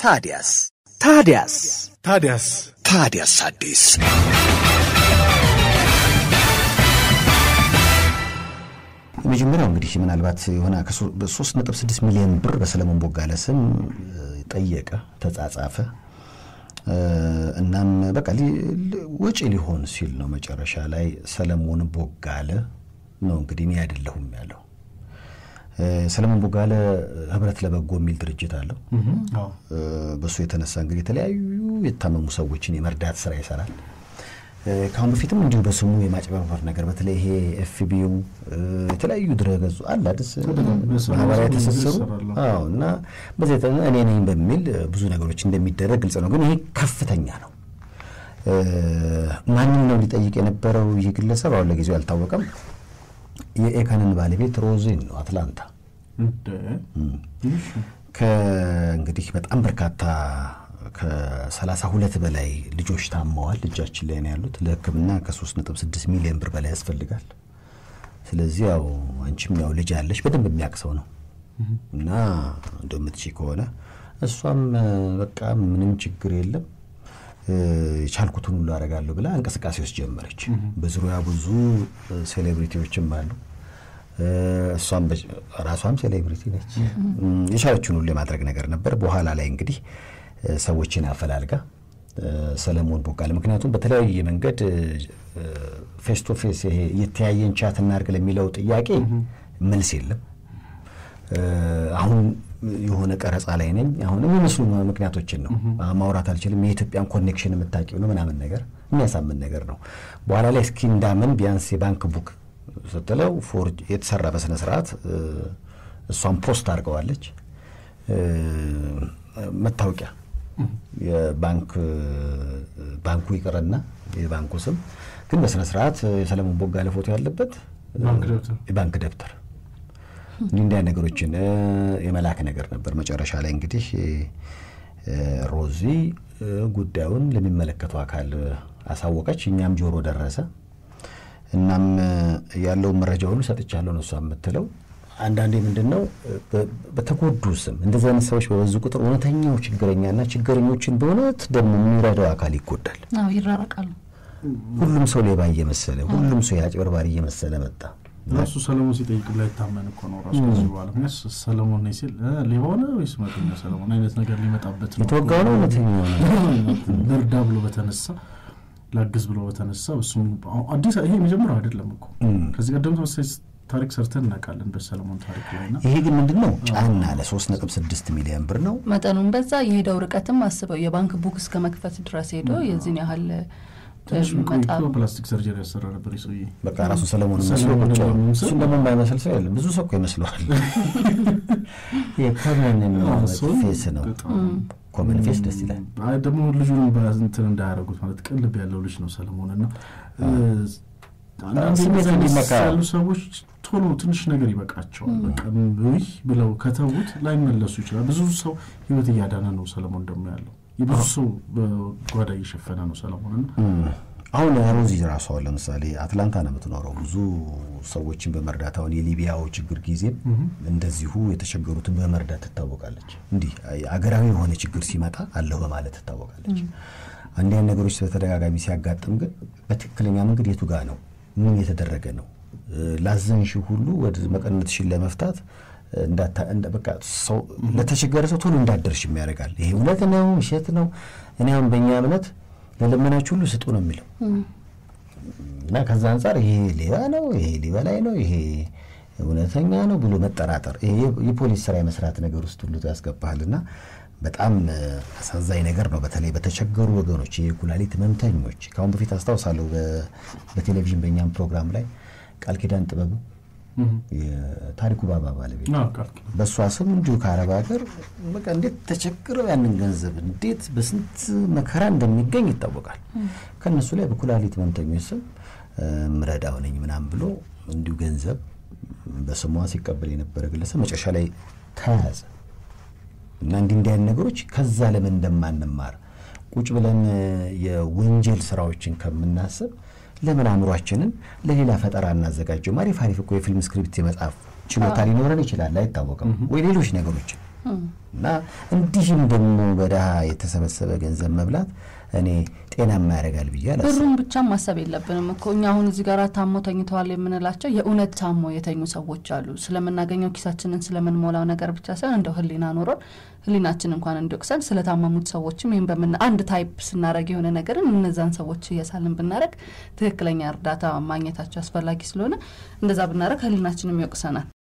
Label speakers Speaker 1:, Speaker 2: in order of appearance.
Speaker 1: ታዲያስ ታዲያስ
Speaker 2: ታዲያስ
Speaker 1: ታዲያስ አዲስ
Speaker 3: የመጀመሪያው እንግዲህ ምናልባት የሆነ ሶስት ነጥብ ስድስት ሚሊዮን ብር በሰለሞን ቦጋለ ስም ጠየቀ፣ ተጻጻፈ። እናም በቃ ወጪ ሊሆን ሲል ነው መጨረሻ ላይ ሰለሞን ቦጋለ ነው እንግዲህ እኔ አይደለሁም ያለው። ሰለሞን ቦጋለ ህብረት ለበጎ የሚል ድርጅት አለው። በእሱ የተነሳ እንግዲህ የተለያዩ የታመሙ ሰዎችን የመርዳት ስራ ይሰራል። ከአሁን በፊትም እንዲሁ በስሙ የማጭበርበር ነገር በተለይ ይሄ ኤፍቢው የተለያዩ ድረገጹ አለ አዲስ ማህበራዊ ትስስሩ እና በዚህ እኔ ነኝ በሚል ብዙ ነገሮች እንደሚደረግ ግልጽ ነው። ግን ይሄ ከፍተኛ ነው። ማንም ነው ሊጠይቅ የነበረው ይህ ግለሰብ አሁን ለጊዜው አልታወቀም። የኤካንን ባለቤት ሮዚን ነው አትላንታ። ከእንግዲህ በጣም በርካታ ከሰላሳ ሁለት በላይ ልጆች ታመዋል። እጃችን ላይ ነው ያሉት። ለሕክምና ከሶስት ነጥብ ስድስት ሚሊዮን ብር በላይ ያስፈልጋል። ስለዚህ ያው አንቺም ያው ልጅ ያለሽ በደንብ የሚያውቅ ሰው ነው እና እንደምትችይ ከሆነ እሷም በቃ ምንም ችግር የለም የቻልኩትን ሁሉ አደርጋለሁ ብላ እንቅስቃሴ ውስጥ ጀመረች። በዙሪያ ብዙ ሴሌብሪቲዎችም አሉ። እሷም ራሷም ሴሌብሪቲ ነች። የቻለችውን ሁሉ የማድረግ ነገር ነበር። በኋላ ላይ እንግዲህ ሰዎችን አፈላልጋ ሰለሞን ቦጋለ ምክንያቱም በተለያየ መንገድ ፌስ ቱ ፌስ ይሄ የተያየን ቻት እናድርግ ለሚለው ጥያቄ መልስ የለም። አሁን የሆነ ቀረጻ ላይ ነኝ። አሁን የሚመስሉ ምክንያቶችን ነው ማውራት አልችልም። የኢትዮጵያን ኮኔክሽን የምታውቂው ነው ምናምን ነገር የሚያሳምን ነገር ነው። በኋላ ላይ እስኪ እንዳምን ቢያንስ የባንክ ቡክ ስትለው ፎርጅ የተሰራ በስነ ስርዓት እሷን ፖስት አድርገዋለች። መታወቂያ የባንክ ባንኩ ይቅርና የባንኩ ስም ግን በስነ ስርዓት የሰለሞን ቦጋለ ፎቶ ያለበት የባንክ ደብተር እንዲህ እንዲያ ነገሮችን የመላክ ነገር ነበር። መጨረሻ ላይ እንግዲህ ሮዚ ጉዳዩን ለሚመለከተው አካል አሳወቀች። እኛም ጆሮ ደረሰ። እናም ያለውን መረጃ ሁሉ ሰጥቻለሁ ነው እሷ የምትለው። አንዳንዴ ምንድን ነው በተጎዱ ስም እንደዚህ አይነት ሰዎች በበዙ ቁጥር እውነተኛው ችግረኛና ችግረኞችን በእውነት ደግሞ የሚረዳው አካል ይጎዳል።
Speaker 4: ይራረቃሉ።
Speaker 3: ሁሉም ሰው ሌባ እየመሰለ ሁሉም ሰው የአጭበርባሪ እየመሰለ መጣ።
Speaker 2: ራሱ ሰለሞን ሲጠይቅ ብላ ይታመን እኮ ነው ራሱ ከዚህ በኋላ ምክንያት ሰለሞን ነኝ ሲል ሌባ ሆነ ወይስ እውነተኛ ሰለሞን አይነት ነገር ሊመጣበት ነው።
Speaker 3: የተወጋው ነው እውነተኛው ነው።
Speaker 2: ልርዳ ብሎ በተነሳ ላግዝ ብሎ በተነሳ እሱም አዲስ ይሄ የመጀመሪያው አይደለም እኮ ከዚህ ቀደም ተመሳሳይ ታሪክ ሰርተን እናውቃለን በሰለሞን ታሪክ ላይ ና
Speaker 3: ይሄ ግን ምንድን ነው ጫና ለሶስት ነጥብ ስድስት ሚሊዮን ብር ነው
Speaker 4: መጠኑም በዛ የሄደው ርቀትም አስበው የባንክ ቡክ እስከ መክፈት ድረስ ሄዶ የዚህን ያህል
Speaker 2: ፕላስቲክ ሰርጀሪ ያሰራ ነበር ሰውዬ።
Speaker 3: በቃ ራሱ ሰለሞን መስሎ ቁጭ እሱን ደግሞ የማይመስል ሰው የለም። ብዙ ሰው እኮ ይመስለዋል። የኮመን ፌስ ነው። ኮመን ፌስ ደስ ይላል።
Speaker 2: ደግሞ ልጁን እንትን እንዳያደርጉት ማለት ቅልብ ያለው ልጅ ነው ሰለሞን እና
Speaker 3: ስሜት እንዲነካ
Speaker 2: ያሉ ሰዎች ቶሎ ትንሽ ነገር ይበቃቸዋል። በቃ ይህ ብለው ከተዉት ላይመለሱ ይችላል። ብዙ ሰው ህይወት እያዳነ ነው ሰለሞን ደግሞ ያለው የብዙ ሰው በጓዳ እየሸፈነ ነው ሰለሞን እና
Speaker 3: አሁን ሮዚ ራሷ ለምሳሌ አትላንታ ነው የምትኖረው። ብዙ ሰዎችን በመርዳት አሁን የሊቢያው ችግር ጊዜም እንደዚሁ የተቸገሩትን በመርዳት ትታወቃለች። እንዲህ አገራዊ የሆነ ችግር ሲመጣ አለሁ በማለት ትታወቃለች። አንዲህ አይነት ነገሮች በተደጋጋሚ ሲያጋጥም ግን በትክክለኛ መንገድ የቱ ጋ ነው ምን የተደረገ ነው ላዘንሽ ሁሉ ወደ መቀነትሽን ለመፍታት በቃ ሰው ለተቸገረ ሰው ቶሎ እንዳደርሽ የሚያደርጋል። ይሄ እውነት ነው ውሸት ነው። እኔ አሁን በእኛ እምነት ለለመናችሁ ሁሉ ስጡ ነው የሚለው እና ከዛ አንጻር ይሄ ሌባ ነው፣ ይሄ ሊበላይ ነው፣ ይሄ እውነተኛ ነው ብሎ መጠራጠር ይሄ የፖሊስ ስራ የመስራት ነገር ውስጥ ሁሉ ያስገባሃልና በጣም አሳዛኝ ነገር ነው። በተለይ በተቸገሩ ወገኖች የኩላሊት ህመምተኞች ከአሁን በፊት አስታውሳለሁ በቴሌቪዥን በእኛም ፕሮግራም ላይ ቃል ኪዳን ጥበቡ የታሪኩ ባባ ባለቤት በእሷ ስም እንዲሁ ከአረብ ሀገር በቃ እንዴት ተቸግረው ያንን ገንዘብ እንዴት በስንት መከራ እንደሚገኝ ይታወቃል። ከእነሱ ላይ በኩላሊት ህመምተኞች ስም ምረዳው ነኝ ምናምን ብሎ እንዲሁ ገንዘብ በስሟ ሲቀበል የነበረ ግለሰብ መጨረሻ ላይ ተያዘ እና እንዲህ እንዲህ አይነት ነገሮች ከዛ ለምን እንደማንማር ቁጭ ብለን የወንጀል ስራዎችን ከምናስብ ለምን አእምሯችንን ለሌላ ፈጠራ እናዘጋጀው? አሪፍ አሪፍ እኮ የፊልም ስክሪፕት የመጻፍ ችሎታ ሊኖረን ይችላል፣ አይታወቅም። ወይ ሌሎች ነገሮችን እና እንዲህም ደግሞ በድሃ የተሰበሰበ ገንዘብ መብላት እኔ ጤናማ ያደርጋል ብዬ አላስብም።
Speaker 4: ብሩን ብቻ ማሰብ የለብንም እኮ እኛ አሁን እዚህ ጋር ታሞ ተኝተዋል የምንላቸው የእውነት ታሞ የተኙ ሰዎች አሉ። ስለምናገኘው ኪሳችንን ስለምንሞላው ነገር ብቻ ሳይሆን እንደው ሕሊና ኖሮን ሕሊናችን እንኳን እንዲወቅሰን ስለታመሙት ሰዎችም ይህም በምን አንድ ታይፕ ስናደረግ የሆነ ነገርን እነዛን ሰዎች እየሳልን ብናደረግ ትክክለኛ እርዳታ ማግኘታቸው አስፈላጊ ስለሆነ እንደዛ ብናደረግ ሕሊናችንም ይወቅሰናል።